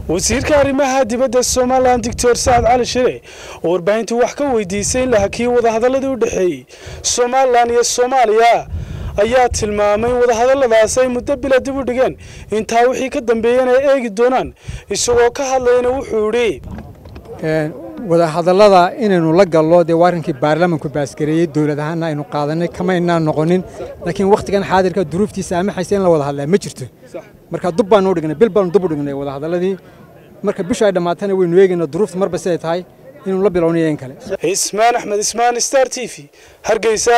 wasiirka arrimaha dibadda somalilan doctor sacad cali shire oo warbaahintu wax ka weydiisay in la hakiyey wadahadaladii u dhexeeyey somalilan iyo soomaaliya ayaa tilmaamay in wadahadalladaas ay muddo bila dib u dhigeen intaa wixii ka dambeeyeen ay eegi doonaan isagoo ka hadlayna wuxuu idhi wadahadallada inaynu la gallo dee waa arrinkii baarlamanku baasgareeyey dowlad ahaanna aynu qaadanay kamaynaan noqonin laakiin wakhtigan xaadirka duruuftiisa amaxaysa in la wada hadlaa ma jirto marka dub baanu u dhignay bil baanu dub u dhignay wadahadalladii marka bisha ay dhammaatana waynu eegaynaa duruufta marba siday tahay inuu la bilownayo in kale ismaan axmed ismaan star t v hargeysa